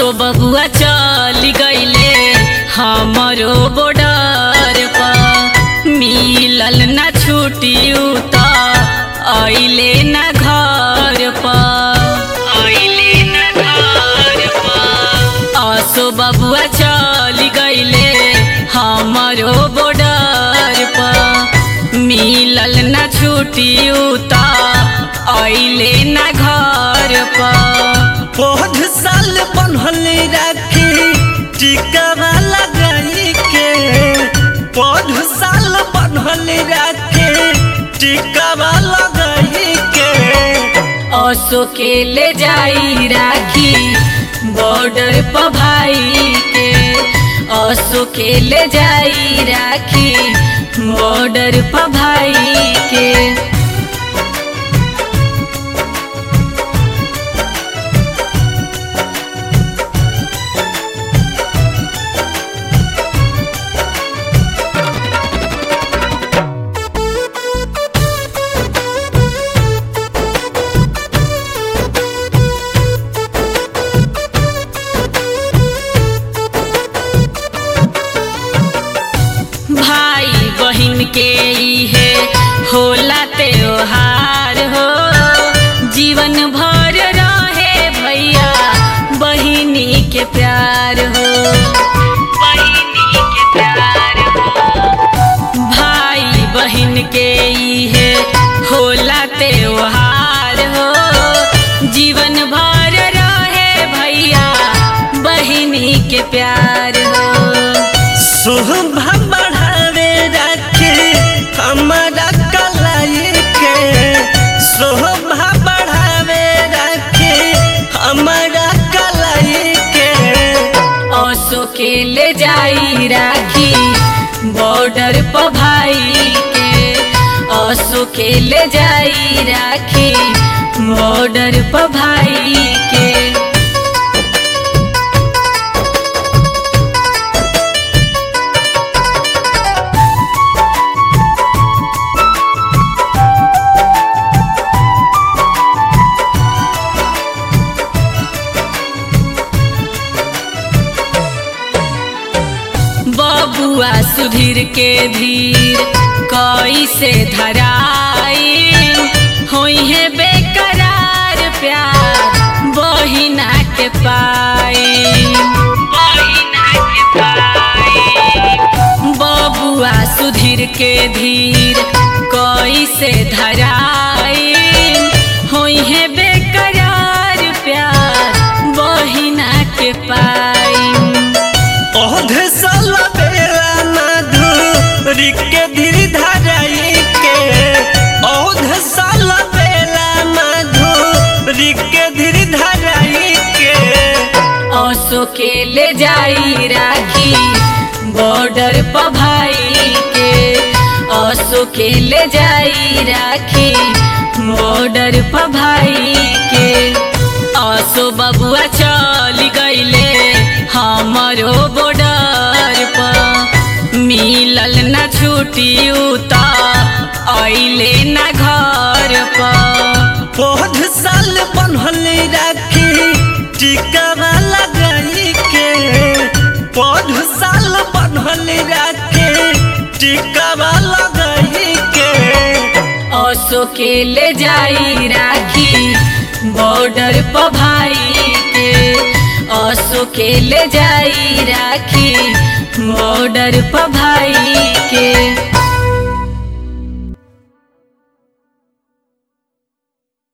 असो बबुआ चल गईले हमरो बॉर्डर पर मिलल ना छुट्टी त अइले ना घर पर अइले ना घर पर असो बबुआ चल गईले हमरो बॉर्डर पर मिलल ना छुट्टी त अइले ना घर पर बहुत साल बनल राखी टिकावा लगाई के बहुत साल बनल राखी टिकावा लगाई के असो के ले जाई राखी बॉर्डर पर भाई के असो के ले जाई राखी बॉर्डर पर भाई के भाई बहिन के इहे होला त्योहार हो जीवन भर रहे भैया बहिनी के प्यार हो बहिनी के प्यार हो भाई बहिन के इहे होला त्योहार हो जीवन भर रहे भैया बहिनी के प्यार हो शोभा बढ़ावे राखी हमारा कलाई के शोभा बढ़ावे राखी हमारा कलाई के असो के ले जाई राखी बॉर्डर पर भाई के असो के ले जाई राखी बॉर्डर पर भाई के बबुआ सुधीर के धीर कैसे धराई होई है बेकरार प्यार बहिना के पाई बहिना के पाई बबुआ सुधीर के धीर कैसे धराई होई है बेकरार प्यार बहिना के पाई ओधे साल बेला मधुरी के धीर धराई के ओधे साल बेला मधुरी के धीर धराई के असो के ले जाई राखी बॉर्डर पर भाई के असो के ले जाई राखी बॉर्डर पर भाई के असो बबुआ चल गईले हमरो बॉर्डर पर मिलल ना छुट्टी त अइले ना घर पर बहुत साल बनल राखी टिकावा लगाई के बहुत साल बनल राखी टिकावा लगाई के असो के ले जाई राखी बॉर्डर पर भाई के असो के ले जाई राखी बॉर्डर पर